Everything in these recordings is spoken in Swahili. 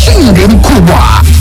ushindi mkubwa.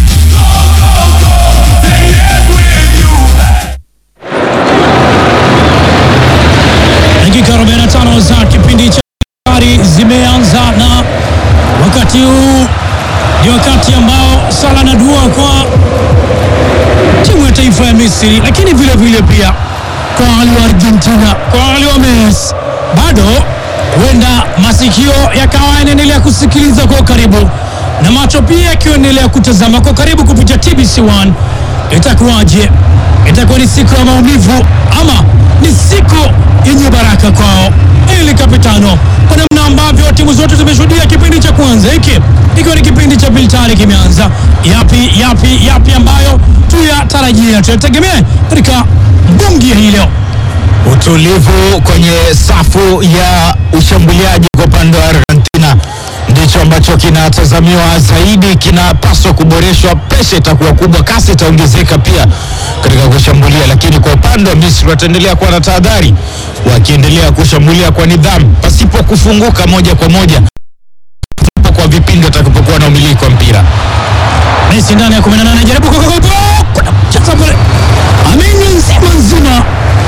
Dakika 45 za kipindi cha habari zimeanza, na wakati huu ni wakati ambao sala na dua kwa timu ya taifa ya Misri, lakini vile vile pia kwa wale wa Argentina, kwa wale wa Messi, bado huenda masikio yakawa yanaendelea kusikiliza kwa karibu na macho pia yakiendelea kutazama kwa karibu kupitia TBC1. Itakuwaje? Itakuwa ni siku ya maumivu ama ni siku yenye baraka kwao? Ili kapitano, kwa namna ambavyo timu zote zimeshuhudia kipindi cha kwanza hiki ikiwa ni kipindi cha pili tayari kimeanza. Yapi yapi yapi ambayo tuyatarajia tuyategemee katika bungi ya hii leo? Utulivu kwenye safu ya ushambuliaji kwa upande wa Argentina ndicho ambacho kinatazamiwa zaidi, kinapaswa kuboreshwa. Presha itakuwa kubwa, kasi itaongezeka pia katika kushambulia, lakini kwa upande wa Misri wataendelea kuwa na tahadhari, wakiendelea kushambulia kwa nidhamu, pasipo kufunguka moja kwa moja, pasipo kwa vipindi watakapokuwa na umiliki wa mpira. Messi ndani ya 18 jaribu kukokoto kuna mcheza pale, amenywa nzima nzima,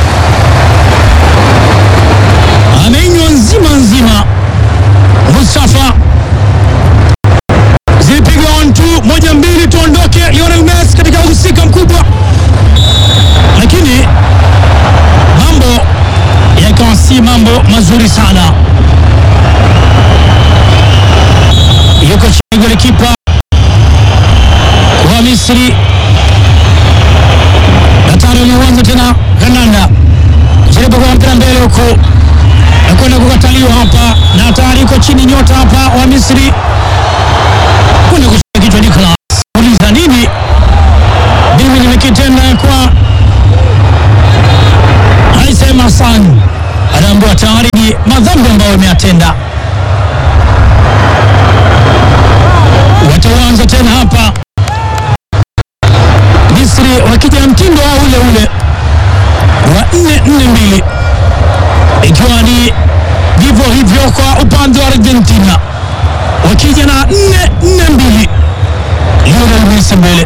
amenywa nzima nzima. Mustafa zilipigwa on two, moja mbili, tuondoke. Lionel Messi katika uhusika mkubwa, lakini mambo yakawa si mambo mazuri sana. Yuko chini golikipa wa Misri Datari uliuanza tena Gananda jaribu kwa mpira mbele huku na kwenda kukataliwa hapa, na hatari iko chini. Nyota hapa wa Misri kwenda kushika kichwa. Nicolas uliza nini? Mimi nimekitenda kwa Haisem Hassan, anaambiwa tayari ni madhambi ambayo ameyatenda. Wataanza tena hapa Misri wakija na mtindo wao ule ule wa nne nne mbili, ikiwa ni vivyo hivyo kwa upande wa Argentina wakija na nne nne mbili. Lionel Messi mbele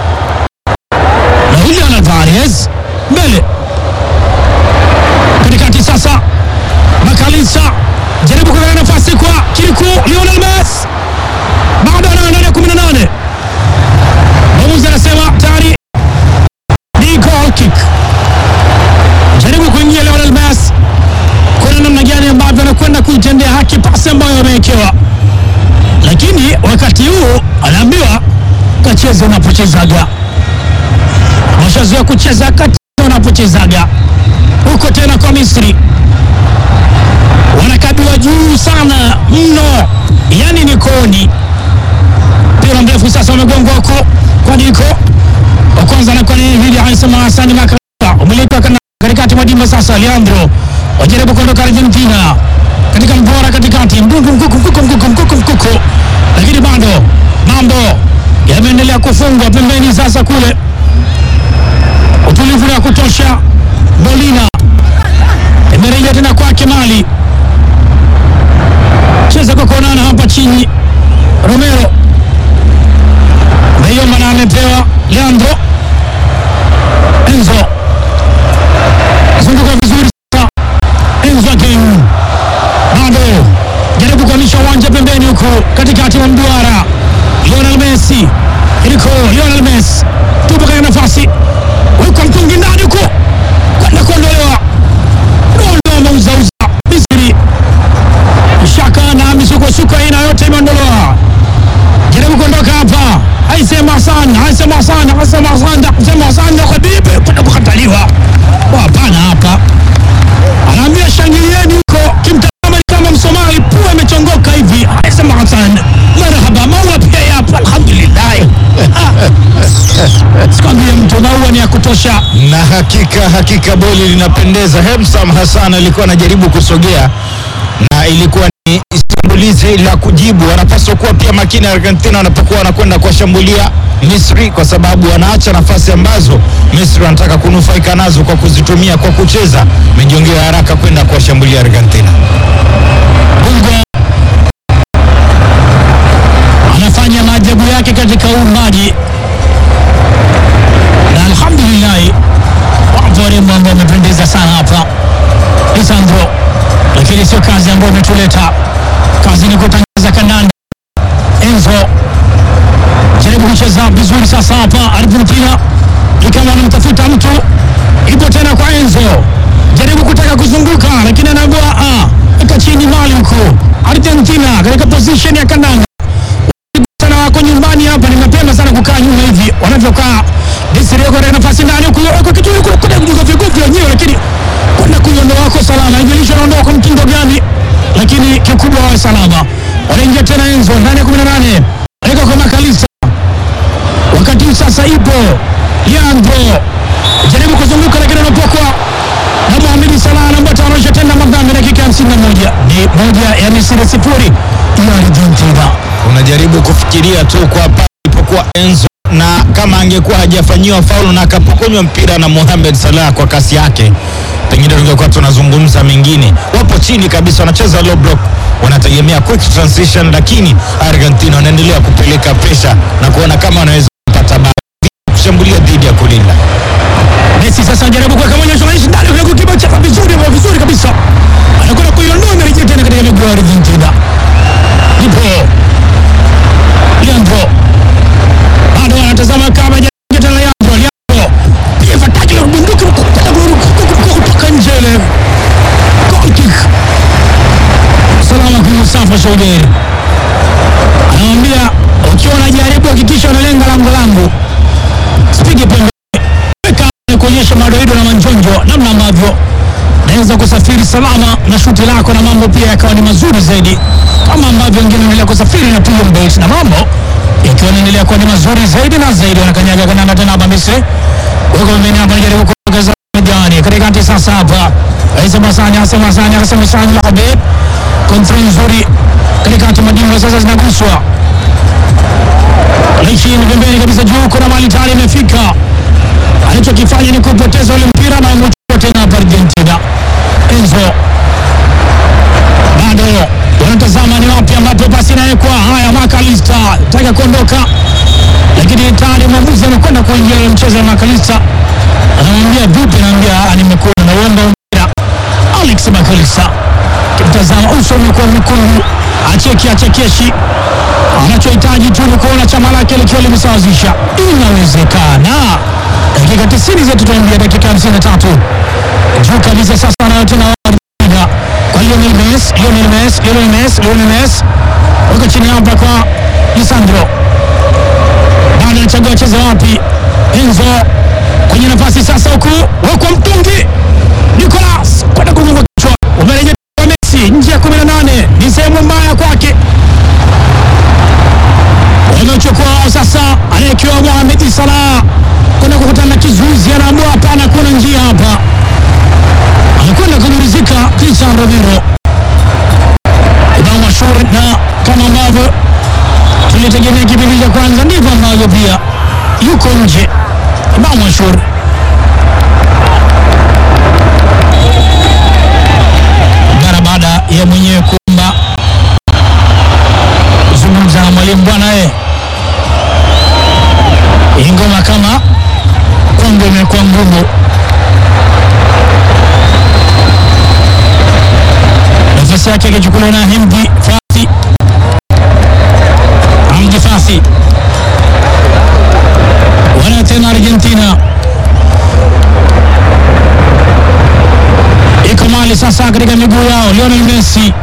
na Julian Alvarez mbele katikati. Sasa Makalisa jaribu kuweka nafasi kwa Kiriku. Lionel Messi bado ana ndani ya 18 mwamuzi anasema tayari ni goal kick. Jaribu kuingia Lionel Messi, kuna namna gani ambavyo anakwenda kuitendea haki pasi ambayo amewekewa, lakini wakati huu anaambiwa kacheze unapochezaga. Washazoea kucheza kacheza unapochezaga. Huko tena kwa Misri wanakabiwa juu sana mno, yani ni koni mpira mrefu sasa umegongwa huko kwa Diko wa kwanza anakuwa ni Hili Haisam Hasani Makalisa, umiliki wa kana- katikati mwa dimba sasa. Leandro wajaribu kuondoka Argentina katika mbora katikati, mkuku mkuku mkuku mkuku mkuku mkuku, lakini bado mambo yameendelea kufungwa pembeni. Sasa kule utulivu wa kutosha, Bolina imerejea tena kwake Mali, cheza kwa kuonana hapa chini, Romero Meioma na amepewa Leandro Enzo, zunguka vizuri sasa. Enzo again, bado jaribu kuhamisha uwanja pembeni huku katikati mwa mduara. Lionel Messi iliko Lionel Messi tupo katika nafasi wekwa mtungi ndani huku kwenda kuondolewa, naondoa mauzauza Misri shaka na misukosuko aina yote imeondolewa jaribu kuondoka hapa. Haisem Hassan, Haisem Hassan, Haisem Hassan, Haisem Hassan na Khabibi kwenda kukataliwa. Hapana, hapa anaambia shangilieni huko, kimtazama ni kama Msomali, pua imechongoka hivi. Haisem Hassan, marhaba, maua pia yapo, alhamdulillah. Sikwambie mtu maua ni ya kutosha. na hakika hakika boli linapendeza. Hemsam Hassan alikuwa anajaribu kusogea na ilikuwa ni shambulizi la kujibu. Wanapaswa kuwa pia makini Argentina wanapokuwa wanakwenda kuwashambulia Misri, kwa sababu wanaacha nafasi ambazo Misri wanataka kunufaika nazo kwa kuzitumia kwa kucheza mijongeo ya haraka kwenda kuwashambulia Argentina. Mungu anafanya maajabu yake. wake katika uumbaji, na alhamdulillahi wapo warembo ambao wamependeza sana hapa Lisandro, lakini sio kazi ambayo imetuleta. Kazi ni kutangaza kandanda. Enzo jaribu kucheza vizuri sasa hapa Argentina, ikawa anamtafuta mtu, ipo tena kwa Enzo, jaribu kutaka kuzunguka, lakini anaambiwa ah, eka chini mali huko. Argentina katika position ya kandanda sana wako nyumbani hapa, ni mapema sana kukaa nyuma hivi wanavyokaa. Desire kwa nafasi ndani huko kwa kitu huko kuna kujuka vigogo wenyewe, lakini kwenda kuiondoa wako salama, haijalishi anaondoa kwa mtindo gani, lakini kikubwa wawe salama. Wanaingia tena Enzo ndani ya 18 aweka kwa Makalisa, wakati huu sasa ipo Leandro jaribu kuzunguka, lakini anapokwa na Mohamed Salah ambaye ataonyesha tena madhambi dakika 51 ni moja ya Misri sifuri ya Argentina. unajaribu kufikiria tu kwa pale ilipokuwa Enzo na kama angekuwa hajafanyiwa faulu na akapokonywa mpira na Mohamed Salah kwa kasi yake, pengine tungekuwa tunazungumza mengine. Wapo chini kabisa, wanacheza low block, wanategemea quick transition, lakini Argentina wanaendelea kupeleka presha na kuona kama wanaweza kupata bao, kushambulia dhidi ya kulinda. Messi sasa anajaribu kuweka mwonyesho maisha ndani kule kukipa chapa vizuri kwa vizuri kabisa. Anakwenda kuiondoa amerejea tena katika miguu ya Argentina. Ndipo Leandro bado anatazama kama hajaingia tena Leandro. Leandro pia fataki la bunduki mkutana kutoka nje ile. Goal kick. Salama kwa Mustafa Shougeri. Anamwambia ukiwa unajaribu hakikisha unalenga lango langu. Sipige pembe weka kuonyesha madoido na manjonjo namna ambavyo naweza kusafiri salama na shuti lako na mambo pia yakawa ni mazuri zaidi, kama ambavyo wengine wanaendelea kusafiri na piga mbet na mambo yakiwa yanaendelea kuwa ni mazuri zaidi na zaidi. Wanakanyaga kandanda tena hapa Misri, wako pembeni hapa, anajaribu kuongeza majani katikati. Sasa hapa Aisa Masanya, Aisa Masanya, Aisa Masanya, Habib kontrol nzuri katikati, madimba sasa zinaguswa chini pembeni kabisa, juu kuna mali tayari imefika alichokifanya ni kupoteza ule mpira na umechukua tena hapa Argentina. Enzo bado wanatazama ni wapi ambapo pasi inawekwa. Haya, Makalista taka kuondoka, lakini tayari mwamuzi amekwenda kuingia ule mchezo wa Makalista, anamwambia vipi, anaambia nimekuwa nauomba mpira. Alex Makalista kimtazama, uso umekuwa mwekundu, acheki achekeshi anachohitaji tu ni kuona chama lake likiwa limesawazisha. Inawezekana dakika 90 zetu tunaingia dakika 53 juu kabisa. Sasa anayo tena Argentina kwa Lionel Messi, Lionel Messi, Lionel Messi, Lionel Messi wako chini hapa kwa Lisandro, bado anachagua wacheze wapi. Enzo kwenye nafasi sasa, huku wekwa mtungi Nicolas kwenda kugonga kichwa, umerejea kwa Messi nje ya 18 ni sehemu mbaya kwake wamechukua sasa, anayekiwa Mohamed Salah kwenda kukutana na kizuizi, anaamua hapana, kuna njia hapa, anakwenda kujurizika Cristiano Romero ubao mashuhuri, na kama ambavyo tulitegemea kipindi cha kwanza, ndivyo ambavyo pia yuko nje ubao mashuhuri mara baada ya mwenyewe kuomba kuzungumza na mwalimu bwana, eh hii ngoma kama kwangu imekuwa ngumu. Nafasi yake akichukuliwa na Hamdi Fasi, Hamdi Fasi wana tena Argentina iko mali sasa katika miguu yao. Lionel Messi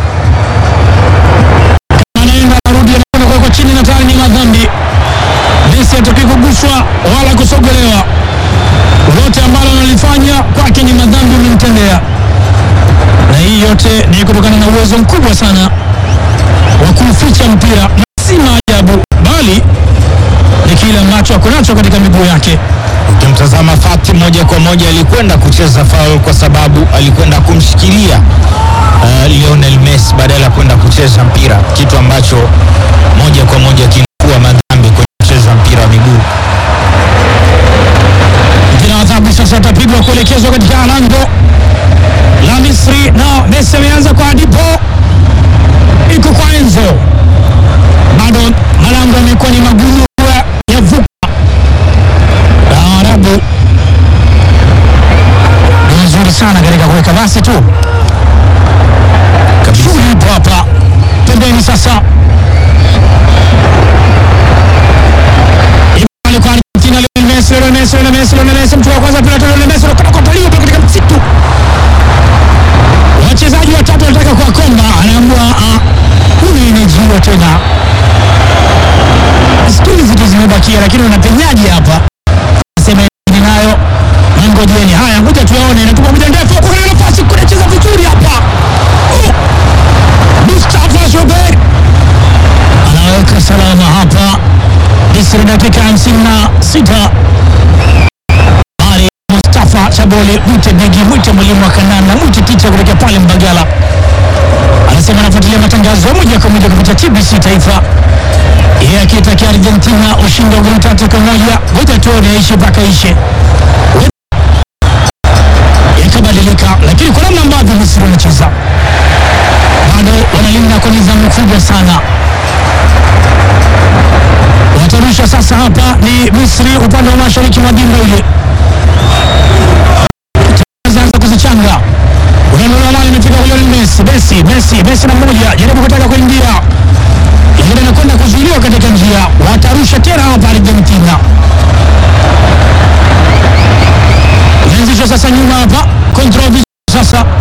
anaenda anarudi, anakwenda kwa chini na tayari ni madhambi. Messi hataki kuguswa wala kusogelewa, lote ambalo analifanya kwake ni madhambi umemtendea, na hii yote ni kutokana na uwezo mkubwa sana wa kuuficha mpira, na si maajabu, bali ni kile ambacho ako nacho katika miguu yake. Ukimtazama Fati moja kwa moja alikwenda kucheza foul kwa sababu alikwenda kumshikilia uh, Lionel Messi badala ya kwenda kucheza mpira, kitu ambacho moja kwa moja kinakuwa madhambi kwenye kucheza mpira wa miguu. Mpira wa adhabu sasa utapigwa kuelekezwa katika lango la Misri, na Messi ameanza kwa Dipo, iko kwa Enzo, bado malango yamekuwa ni magumu Messi, Lionel Messi mtu wa kwanza, pili, tatu, Lionel Messi anakwenda kukataliwa pale katika msitu. Wachezaji watatu wanataka kuwakomba, anaambiwa ah, huyu inajiwa tena. Skili zitu zimebakia, lakini unapenyaje hapa? Sema ni nayo na ngojeni. Haya, ngoja tuyaone, inatupa moja ndefu, kuna nafasi, kuna cheza vizuri hapa. Oh! Mustafa Shober anaweka salama hapa. Misri dakika hamsini na sita. Ali Mustafa Chabole, mwite begi, mwite mwalimu wa kandanda, mwite ticha kutokea pale Mbagala, anasema anafuatilia matangazo moja kwa moja kupitia TBC Taifa, yeye akiitakia Argentina ushindi wa goli tatu kwa moja. Ngoja tuone aishe mpaka ishe yakabadilika, lakini kwa namna ambavyo Misri wanacheza bado wanalinda kwa nidhamu kubwa sana. Watarusha sasa, hapa ni Misri upande wa mashariki mwa dimba ile, anza kuzichanga unaona mali imefika kwa Lionel Messi, Messi, Messi, Messi na mmoja jaribu kutaka kuingia, lakini anakwenda kuzuiliwa katika njia. Watarusha tena hapa Argentina, inaanzishwa sasa nyuma hapa, control sasa